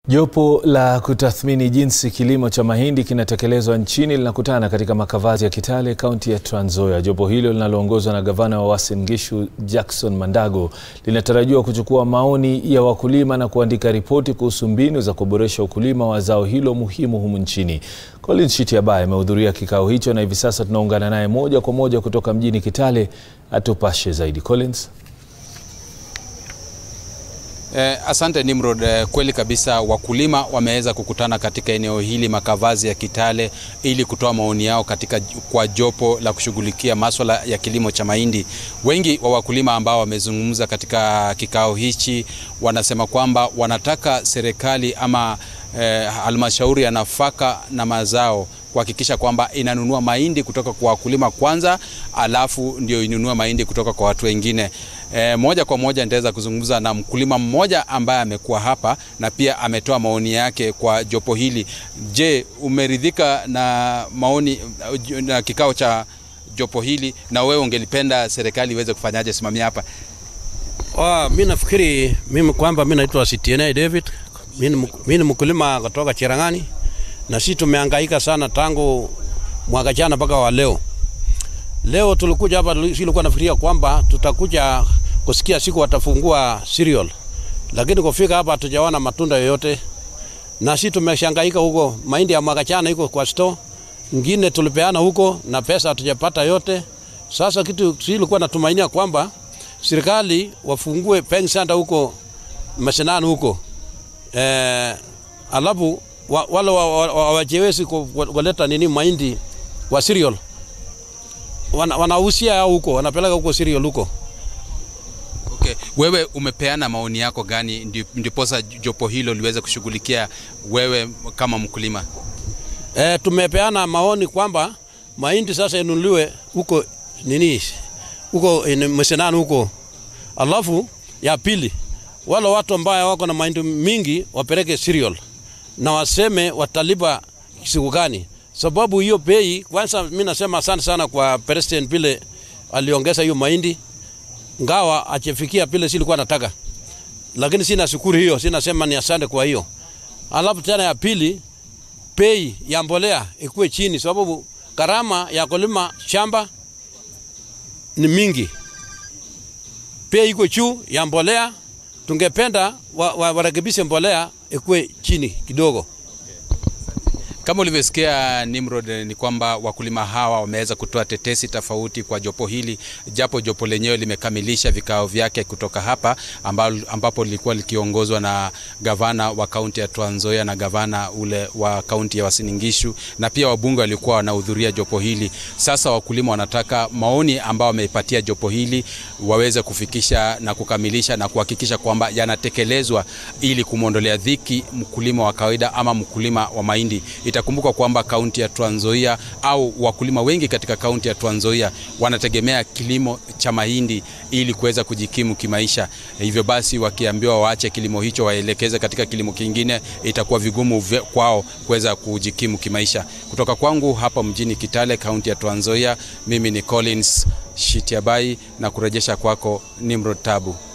Jopo la kutathmini jinsi kilimo cha mahindi kinatekelezwa nchini linakutana katika makavazi ya Kitale, kaunti ya Trans Nzoia. Jopo hilo linaloongozwa na gavana wa Uasin Gishu Jackson Mandago linatarajiwa kuchukua maoni ya wakulima na kuandika ripoti kuhusu mbinu za kuboresha ukulima wa zao hilo muhimu humu nchini. Collins Shitiabaye amehudhuria kikao hicho na hivi sasa tunaungana naye moja kwa moja kutoka mjini Kitale atupashe zaidi. Collins. Eh, asante Nimrod. Eh, kweli kabisa wakulima wameweza kukutana katika eneo hili makavazi ya Kitale ili kutoa maoni yao katika kwa jopo la kushughulikia maswala ya kilimo cha mahindi. Wengi wa wakulima ambao wamezungumza katika kikao hichi wanasema kwamba wanataka serikali ama eh, halmashauri ya nafaka na mazao kuhakikisha kwamba inanunua mahindi kutoka kwa wakulima kwanza, alafu ndio inunue mahindi kutoka kwa watu wengine. E, moja kwa moja nitaweza kuzungumza na mkulima mmoja ambaye amekuwa hapa na pia ametoa maoni yake kwa jopo hili. Je, umeridhika na maoni na kikao cha jopo hili, na wewe ungelipenda serikali iweze kufanyaje simamia hapa? Oh, mi nafikiri mimi kwamba mi naitwa CTNA David, mi ni mkulima kutoka Cherangani na sisi tumehangaika sana tangu mwaka jana mpaka wa leo. Leo tulikuja hapa, tulikuwa nafikiria kwamba tutakuja kusikia siku watafungua cereal, lakini kufika hapa hatujaona matunda yoyote, na sisi tumeshangaika huko. Mahindi ya mwaka jana iko kwa store, ngine tulipeana huko na pesa hatujapata yote. Sasa kitu sisi tulikuwa natumainia kwamba serikali wafungue peng center huko mashinani huko eh, alafu wa, wale wawachewezi wa, wa, kuleta nini mahindi wa cereal wanahusia wana huko wanapeleka huko cereal huko. Okay. Wewe umepeana maoni yako gani ndiposa jopo hilo liweze kushughulikia wewe kama mkulima? E, tumepeana maoni kwamba mahindi sasa inunuliwe huko nini huko msenani huko, alafu ya pili wale watu ambao wako na mahindi mingi wapeleke cereal na waseme watalipa siku gani, sababu hiyo bei. Kwanza mimi nasema asante sana kwa president vile aliongeza hiyo mahindi, ngawa achefikia vile silikuwa nataka, lakini sina shukuru hiyo, sina sema ni asante kwa hiyo. Alafu tena ya pili, bei ya mbolea ikuwe chini, sababu gharama ya kulima shamba ni mingi, bei iko juu ya mbolea. Tungependa warekebishe wa, wa mbolea ikuwe chini kidogo. Kama ulivyosikia Nimrod, ni kwamba wakulima hawa wameweza kutoa tetesi tofauti kwa jopo hili, japo jopo lenyewe limekamilisha vikao vyake kutoka hapa ambapo lilikuwa likiongozwa na gavana wa kaunti ya Trans Nzoia na gavana ule wa kaunti ya Uasin Gishu na pia wabunge walikuwa wanahudhuria jopo hili. Sasa wakulima wanataka maoni ambao wameipatia jopo hili waweze kufikisha na kukamilisha na kuhakikisha kwamba yanatekelezwa ili kumwondolea dhiki mkulima wa kawaida ama mkulima wa mahindi. Itakumbuka kwamba kaunti ya Trans Nzoia au wakulima wengi katika kaunti ya Trans Nzoia wanategemea kilimo cha mahindi ili kuweza kujikimu kimaisha. Hivyo basi, wakiambiwa waache kilimo hicho waelekeze katika kilimo kingine, itakuwa vigumu kwao kuweza kujikimu kimaisha. Kutoka kwangu hapa mjini Kitale, kaunti ya Trans Nzoia, mimi ni Collins Shitiabai na kurejesha kwako Nimrod Tabu.